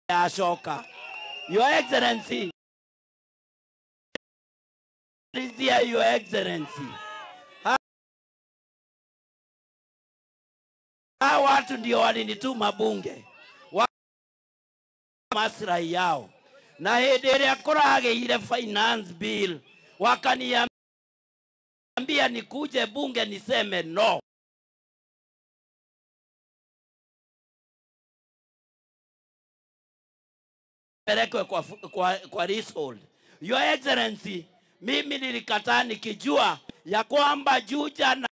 yacoka your excellency Rizia, your excellency hawa watu ndio walinituma bunge wa maslahi yao na hĩndĩ ĩrĩa kũragĩire finance bill wakaniambia nikuje bunge niseme no pelekwe kwa, fu- kwa, kwa leasehold. Your Excellency, mimi nilikataa nikijua ya kwamba Juja na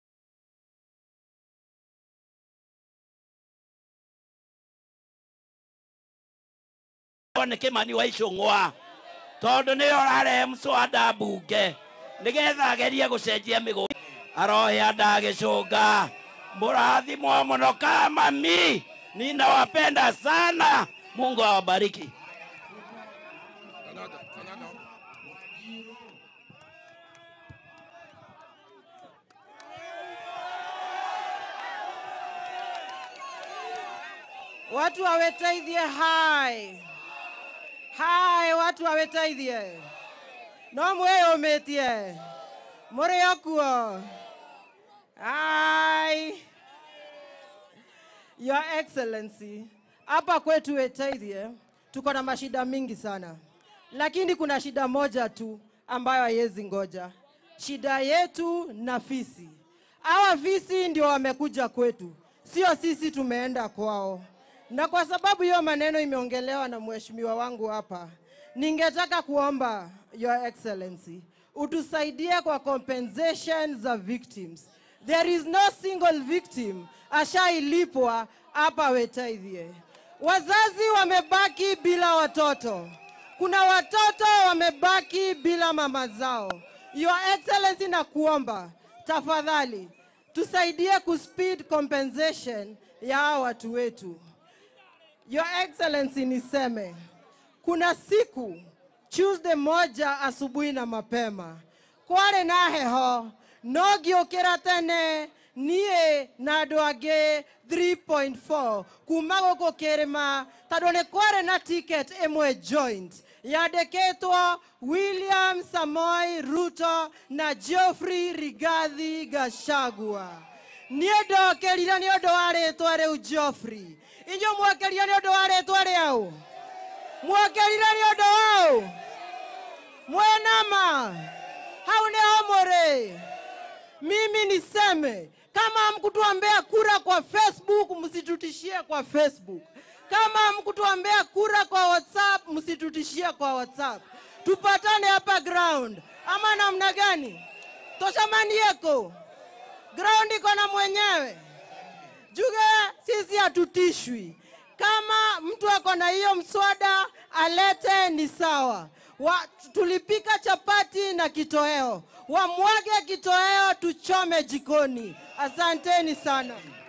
nä kä mani wa icång'wa tondå nä yo rarehe mswada mbunge nä getha agerie gå cenjia mä gå arohea ndagä cånga må rathimwo må no kamami ninawapenda sana mungu awabariki watu waweteithie hai hai watu waweteithie no mwĩyũmĩtie mũrĩ o kuo hai your excellency hapa kwetu weteithie tuko na mashida mingi sana lakini kuna shida moja tu ambayo haiwezi ngoja shida yetu na fisi hawa fisi ndio wamekuja kwetu sio sisi tumeenda kwao na kwa sababu hiyo maneno imeongelewa na mheshimiwa wangu hapa ningetaka kuomba your excellency utusaidie kwa compensation za victims there is no single victim ashailipwa hapa wetaithie wazazi wamebaki bila watoto kuna watoto wamebaki bila mama zao your excellency na kuomba tafadhali tusaidie kuspeed compensation ya hawa watu wetu Your Excellency, niseme kuna siku Tuesday moja asubuhi na mapema kwarĩ na heho no ngĩũkĩra tene niĩ na andũ angĩ 3.4 kuma gũkũ kĩrĩma tondũ nĩ kwarĩ na ticket ĩmwe joint yandĩkĩtwo William Samoi Ruto na Geoffrey Rigathi Gachagua niĩ ndokĩrire nĩ ũndũ wa rĩtwa rĩu Geoffrey inyuĩ mwokĩrire nĩ ũndũ wa rĩtwa rĩau mwokĩrire nĩ ũndũ wau mwenama hau nĩho mũrĩ mimi niseme kama hamkutuombea kura kwa facebook msitutishie kwa facebook kama hamkutuombea kura kwa whatsapp msitutishie kwa whatsapp tupatane hapa ground ama namna gani toshamanieko ground iko na mwenyewe Juge, sisi hatutishwi. Kama mtu ako na hiyo mswada alete, ni sawa. Wa, tulipika chapati na kitoweo, wamwage kitoweo tuchome jikoni. Asanteni sana.